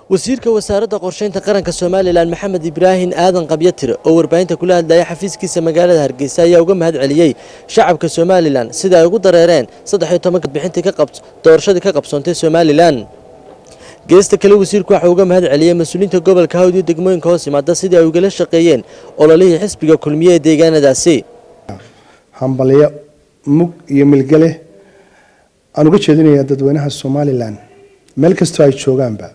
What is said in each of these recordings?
wasiirka wasaaradda qorsheynta qaranka somalilan maxamed ibraahin aadan qabyatire oo warbaahinta kula hadlaya xafiiskiisa magaalada hargeysa ayaa uga mahad celiyey shacabka somalilan sida ay ugu dareereen saddexiyo tobanka bixintii doorashadii ka qabsoontay somalilan geesta kale wasiirku waxa uga mahad celiyey mas-uuliyiinta gobolka hawd iyo degmooyinka hoos yimaada sidii ay ugala shaqeeyeen ololihii xisbiga kulmiye ee deegaanadaasi hambalyo mug iyo milgale aan uga jeedinayaa dadweynaha somalilan meel kastoo ay joogaanba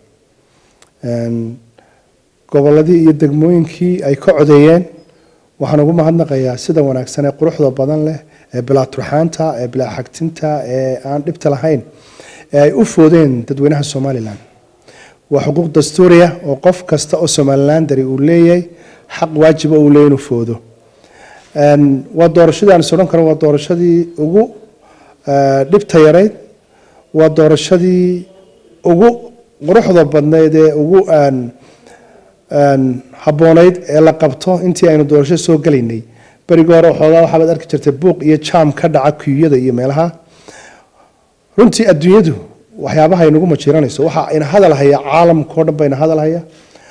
goboladii iyo degmooyinkii ay ka codeeyeen waxaan ugu mahadnaqayaa sida wanaagsan ee quruxda badan leh ee bilaa turxaanta ee bilaa xagtinta ee aan dhibta lahayn ee ay u foodeen dadweynaha somalilan waa xuquuq dastuuriya oo qof kasta oo somalilandari uu leeyahay xaq waajiba uu leeyahy inuu foodo waa doorashadii aan is odhan karo waa doorashadii ugu dhibta yarayd waa doorashadii ugu quruxda badnayd ee ugu habboonayd ee la qabto intii aynu doorasho soo gelaynay berigii hore waxoogaa waxaabaad arki jirtay buuq iyo jaam ka dhaca kuyada iyo meelaha runtii adduunyadu waxyaabaha aynagu majiranayso waxa ayna hadal haya caalamkao dhan bayna hadal haya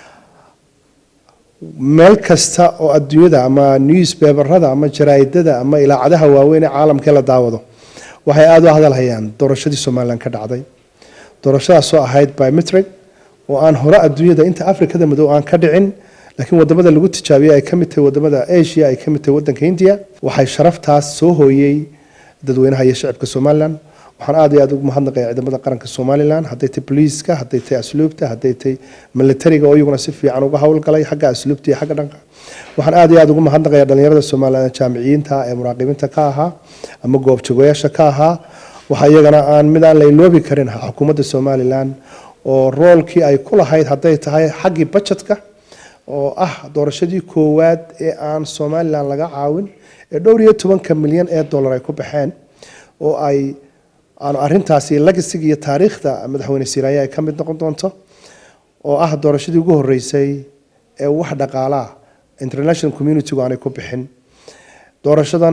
meel kasta oo adduunyada ama newspaperada ama jaraa'idada ama ilaacadaha waaweyn ee caalamkee la daawado waxay aada u hadal hayaan doorashadii somalilan ka dhacday doorashadaasoo ahayd biometric oo aan hore adduunyada inta afrikada madow aan ka dhicin laakiin wadamada lagu tijaabiyey ay ka mid tahay wadamada asia ay ka mid tahay wadanka india waxay sharaftaas soo hooyey dadweynaha iyo shacibka somalilan waxaan aad iyo aad ugu mahadnaqaya ciidamada qaranka somalilan hadday tahay boliiska hadday tahay asluubta hadday tahay militariga oo iyaguna si fiican uga howlgalay xagga asluubta iyo xagga dhanka waxaan aad iyo aad ugu mahadnaqaya dhalinyarada somalilan jaamiciyiinta ee muraaqibiinta ka ahaa ama goobjoogayaasha ka ahaa waxa iyagana aan mid aan la iloobi karin xukuumadda somalilan oo roolkii ay ku lahayd hadday tahay xaggii budgetka oo ah doorashadii koowaad ee aan somalilan laga caawin ee dhowr iyo tobanka milyan ee dollar ay ku baxeen oo ay aanu arintaasi legasiga iyo taariikhda madaxweyne siraaye ay ka mid noqon doonto oo ah doorashadii ugu horeysay ee wax dhaqaalaa international communitygu aanay ku bixin doorashadan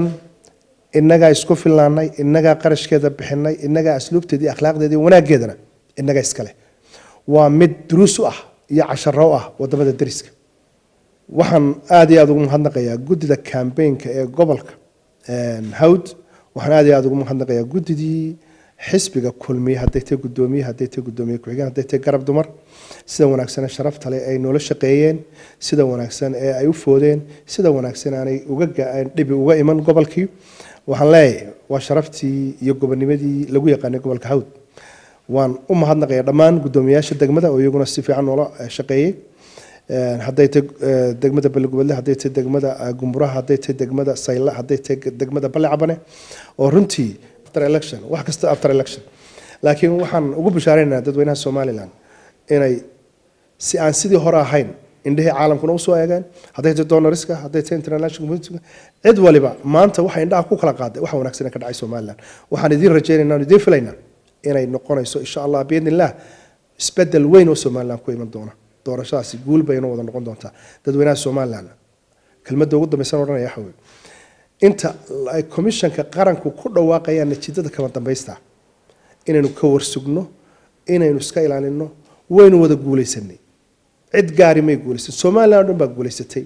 inagaa isku fillaanay inagaa qarashkeeda bixinay inagaa asluubteedii akhlaaqdeedii wanaaggeedana inaga iskale waa mid duruus u ah iyo casharo u ah wadamada dariska waxaan aada iyo aada ugu mahadnaqayaa guddida cambaynka ee gobolka hawd waxaan aada iyo aada ugu mahadnaqayaa guddidii xisbiga kulmiye hadday tahay guddoomiye hadday tahay guddoomiye ku-xigeen hadday tahay garab dumar sida wanaagsan sharafta leh ay noola shaqeeyeen sida wanaagsan ee ay u foodeen sida wanaagsan aanay uga dhibi uga iman gobolkii waxaan leeyahay waa sharaftii iyo gobonimadii lagu yaqaanay gobolka hawd waan u mahadnaqaya dhammaan guddoomiyaasha degmada oo iyaguna si fiican noola shaqeeyey hadday tahay degmada balgubadle hadday tahay degmada gumburaha hadday tahay degmada sayla hadday tahay degmada balle cabane oo runtii after election wax kasta after election laakiin waxaan ugu bishaareynaa dadweynaha somalilan inay si aan sidii hore ahayn indhahii caalamkuna usoo eegeen hadday tahay donoriska hadday tahay international community cid waliba maanta waxa indhaha ku kala qaaday waxa wanaagsan ka dhacay somalilan waxaan idiin rajaynaynaa idiin filaynaa inay noqonayso insha allah biidni illah isbedel weyn oo somalilan ku iman doona doorashadaasi guul bay inoo wada noqon doontaa dadweynaha somalilan kelmadda ugu dambaysan odhanaya waxa weye inta ay commissionka qaranku ku dhawaaqayaan natiijada kama dambaysta inaynu ka warsugno inaynu iska ilaalino waynu wada guulaysanay cid gaari may guulaysan somalilan o dhan baa guulaysatay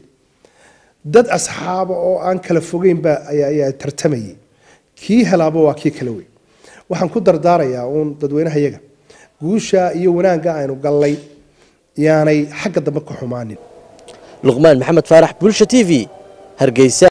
dad asxaaba oo aan kala fogeyn baa ayaa tartamayay kii helaaba waa kii kala wey waxaan ku dardaarayaa uun dadweynaha yaga guusha iyo wanaagga aynu gallay yaanay xagga dambe ka xumaanin luqmaan maxamed faarax bulsha t v hargeysa